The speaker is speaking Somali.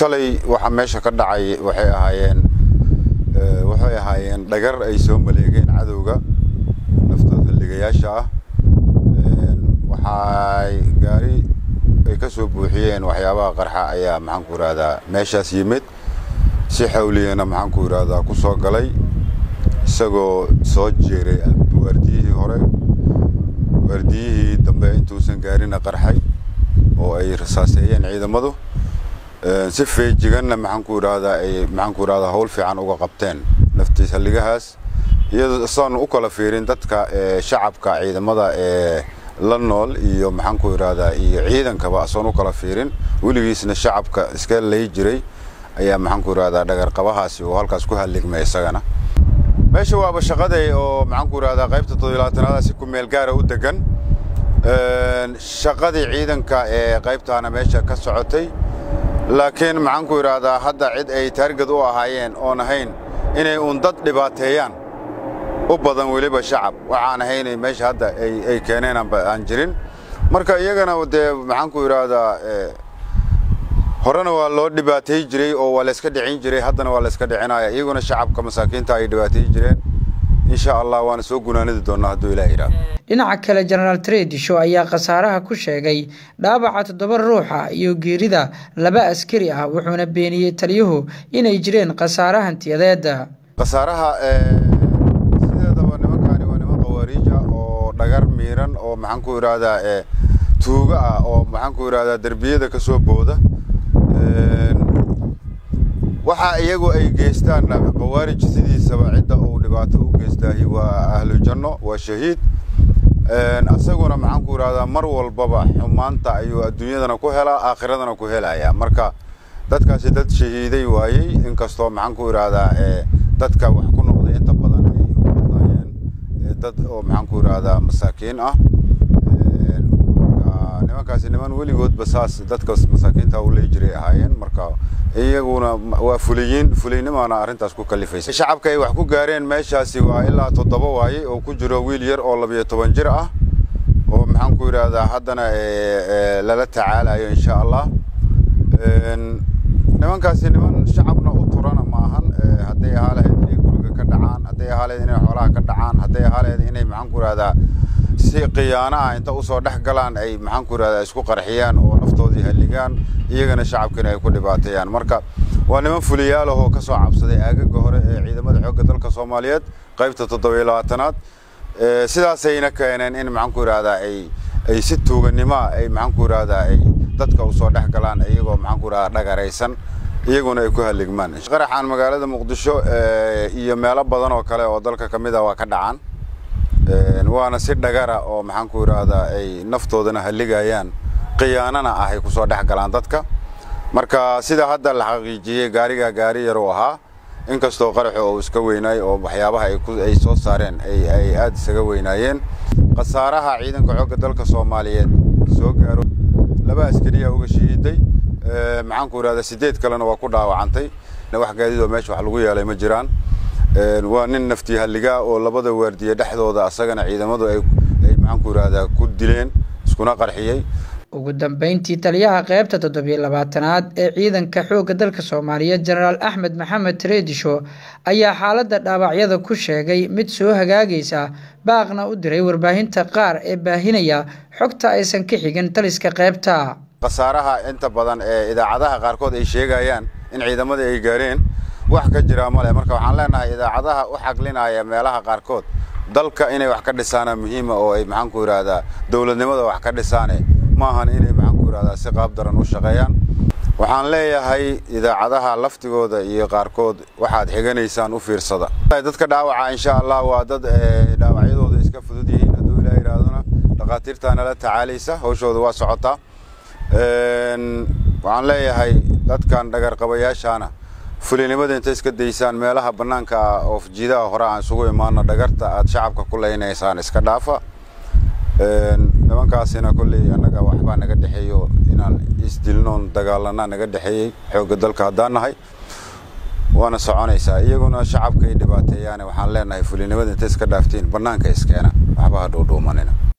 shalay waxa meesha ka dhacay waxay ahaayeen waxay ahaayeen dhagar ay soo maleegeen cadowga naftood halligayaasha ah waxay gaari ay ka soo buuxiyeen waxyaabaha qarxa ayaa maxaan ku yidhahdaa meeshaas yimid si xawliyana maxaan ku yidhahdaa ku soo galay isagoo soo jeeray waardiyihii hore waardiyihii dambe intuusan gaarina qarxay oo ay rasaaseeyeen ciidamadu si feejiganna maxaan ku yidhahdaa ay maxaan ku yidhahdaa hawl fiican uga qabteen naftiis halligahaas iyadoo isaanu u kala fiirin dadka shacabka ciidamada ee la nool iyo maxaan ku yidhahdaa iyo ciidankaba asoon u kala fiirin weligiisna shacabka iska lay jiray ayaa maxaan ku yidhahdaa dhagarqabahaasi oo halkaas ku halligmay isagana meesha waaba shaqaday oo maxaan ku yidhahdaa qaybta toddobilaatanaada si ku meel gaara u degan shaqadii ciidanka ee qaybtaana meesha ka socotay laakiin maxaan ku yidhaahdaa hadda cid ay taargad u ahaayeen oon ahayn inay uun dad dhibaateeyaan u badan weliba shacab waxaan ahaynay meesha hadda ay keeneen aan jirin marka iyagana dee maxaan ku yidhaahdaa horena waa loo dhibaateey jiray oo waa layska dhicin jiray haddana waa layska dhicinaya iyaguna shacabka masaakiinta ay dhibaateey jireen insha allah waana soo gunaanidi doonaa hadduu ilaah yidhaahdo dhinaca kale jenaraal tredisho ayaa khasaaraha ku sheegay dhaawaca toddoba ruuxa iyo geerida laba askari ah wuxuuna beeniyey taliyuhu inay jireen khasaare hantiyadeeda khasaaraha sideedaba nimankaani waa niman khawaariija oo dhagar miiran oo maxaan ku yidhaahdaa tuuga ah oo maxaan ku yidhahdaa derbiyada ka soo booda waxa iyagu ay geystaan khawaarij sidiisaba cidda uu dhibaato u geystaahi waa ahlu janno waa shahiid asaguna maxaan ku yidhahdaa mar walbaba xumaanta ayuu adduunyadana ku helaa aakhiradana ku helaya marka dadkaasi dad shahiiday waayey inkastoo maxaan ku yidhahdaa dadka wax ku noqday inta badan ay u badnaayeen dad oo maxaan ku yidhahdaa masaakiin ah marka nimankaasi niman weligoodba saas dadka masaakiinta u ley jiray ahaayeen marka iyaguna waa fuliyiin fuliynimana arrintaas ku kalifaysa shacabka ay wax ku gaareen meeshaasi waa ilaa toddoba waaye oo ku jiro wiil yar oo labiyo toban jir ah oo maxaan ku yidhaahdaa haddana lala tacaalayo insha allah nimankaasi niman shacabna u turana ma ahan hadday ahaa lahayd inay guriga ka dhacaan hadday ahaa lahayd inay xoolaha ka dhacaan hadday ahaa lahayd inay maxaan ku yidhahdaa si khiyaano ah inta usoo dhex galaan ay maxaan ku yidhahdaa isku qarxiyaan oo naftoodii halligaan iyagana shacabkiina ay ku dhibaateeyaan marka waa niman fuliyaalahoo ka soo cabsaday aagaga hore ee ciidamada xoogga dalka soomaaliyeed qaybta toddobiyo labaatanaad sidaasayna keeneen in maxaan ku yidhahdaa ay ay si tuuganimoa ay maxaan ku yidhahdaa ay dadka usoo dhex galaan iyagoo maxaan ku yidhahdaa dhagaraysan iyaguna ay ku halligmaan qaraxan magaalada muqdisho iyo meelo badan oo kale oo dalka ka mid ah waa ka dhacaan waana si dhagara oo maxaan ku yidhaahdaa ay naftoodana halligayaan khiyaanana ah ay kusoo dhex galaan dadka marka sida hadda la xaqiijiyey gaarigaa gaari yar uu ahaa inkastoo qaraxu uu iska weynaay oo waxyaabaha ay soo saareen ay aada isaga weynaayeen khasaaraha ciidanka xoogga dalka soomaaliyeed soo gaaro laba askariya uga shahiiday maxaan ku yidhahdaa sideed kalena waa ku dhaawacantay wax gaadiidoo meesha wax lagu yeelay ma jiraan waa nin naftii halligaa oo labada waardiye dhexdooda asagana ciidamadu ay maxaan ku yidhahdaa ku dileen iskuna qarxiyey ugu dambeyntii taliyaha qaybta toddobiyo labaatanaad ee ciidanka xoogga dalka soomaaliyeed jenaraal axmed maxamed tredisho ayaa xaaladda dhaawacyada ku sheegay mid soo hagaagaysa baaqna u diray warbaahinta qaar ee baahinaya xogta aysan ka xigin taliska qaybta khasaaraha inta badan ee idaacadaha qaarkood ay sheegayaan in ciidamadii ay gaareen wax ka jiraa male marka waxaan leenahay idaacadaha u xaqlinaya meelaha qaarkood dalka inay wax ka dhisaana muhiima oo ay maxaan ku yidhaahdaa dowladnimada wax ka dhisaane maahan inay maxaan ku yidhahdaa si qaab daran u shaqeeyaan waxaan leeyahay idaacadaha laftigooda iyo qaarkood waxaad xiganaysaan u fiirsada dadka dhaawaca insha allah waa dad dhaawacyadooda iska fudud yihiin hadduu ilaah yidhaahdona dhakhaatiirtaa nala tacaalaysa hawshooda waa socotaa waxaan leeyahay dadkan dhagarqabayaashaana fulinimada intay iska daysaan meelaha bannaanka ah oo jiidaha hore aan isugu imaano dhagarta aad shacabka ku leynaysaan iska dhaafa nimankaasina kolley annaga waxbaa naga dhexeeyo inaan isdilnoon dagaalanaa naga dhexeeyey xoogga dalka haddaan nahay waana soconaysaa iyaguna shacabka ay dhibaateeyaane waxaan leenahay fulinimada intay iska dhaaftiin bannaanka iskeena waxba ha dhuudhuumanina